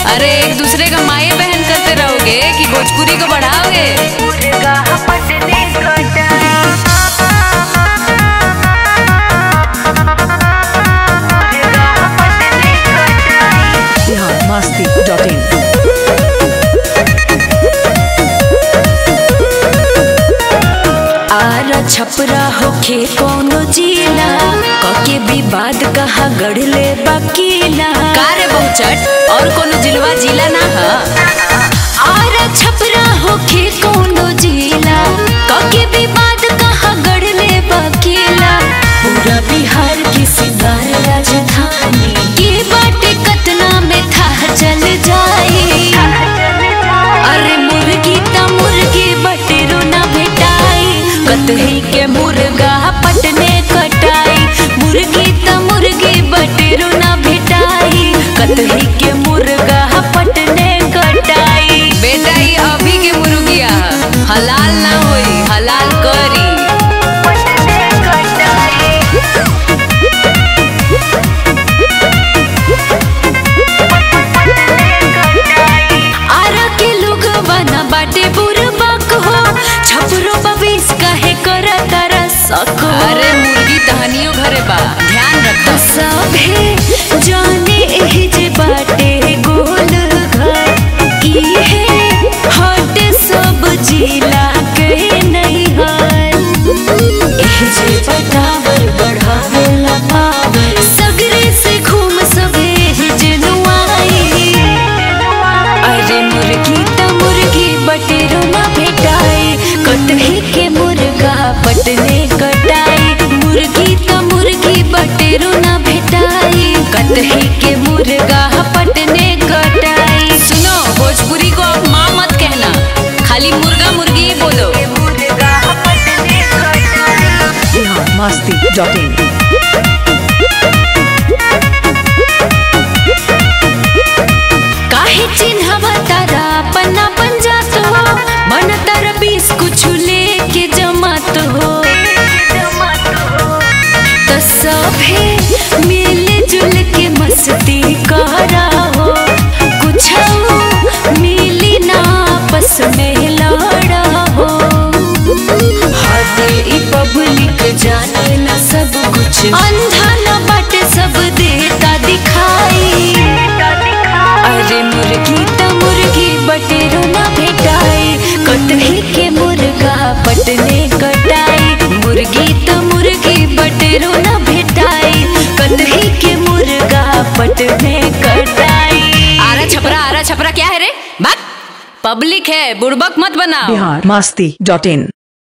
अरे एक दूसरे का माए बहन करते रहोगे कि भोजपुरी को बढ़ाओगे बिहार मस्ती डॉट इन आरा छपरा होखे कौनो जिला कके विवाद कहा गढ़ले बकीला कारे बहुचट और कोनो जिलवा जिला ना ह आरा छपरा होखे कौनो जिला कके विवाद कहा गढ़ले बकीला पूरा बिहार की सिंगार राजधानी के बाटे कतना में था चल जाए अरे मुर्गी त मुर्गी बटेरो ना भेटाई कतही के मुर्गा पटने कटाई मुर्गी त मुर्गी बटेरो ना भेटाई कतही के मुर्गा पटने कटाई बेटा ये अभी के मुर्गिया ह। हलाल ना होई हलाल करी आरा के लोग बना बाटे बुरबक हो छपरो बविस काहे करा तारा सक हो अरे मुर्गी तहनियो घरे बा ध्यान रख सभे जाने एह जे बाटे गोल घर इहे हट सब जिला के नहीं हर एह जे बटावर बढ़ावेला पावर सगरे से घूम सभे जनुआई अरे मुर्गी त मुर्गी बटेरो ना भेटाई कटही के मुर्गा पटने कटाई मुर्गी त मुर्गी बटेरो ना भेटाई कटही के मुर्गा पटने कटाई सुनो भोजपुरी को अब माँ मत कहना खाली मुर्गा मुर्गी ही बोलो बिहार मस्ती डॉट इन काहे चिन्हवा तारा पन्ना पंजात हो मन तारा बीस कुछ लेके जमात हो त सभे मिल जुल के मस्ती करा हो कुछ मिली ना आपस में लड़ा हो हदे ई पब्लिक जाने ना सब कुछ अंधा न बाटे सब देता दिखाई अरे मुर्गी त मुर्गी बटेरो ना भेटाई कटही के मुर्गा पटने कटाई मुर्गी त मुर्गी बटेरो ना भेटाई कटही के मुर्गा पटने कटाई आरा छपरा आरा छपरा क्या है रे बात पब्लिक है बुड़बक मत बनाओ बिहार मस्ती डॉट इन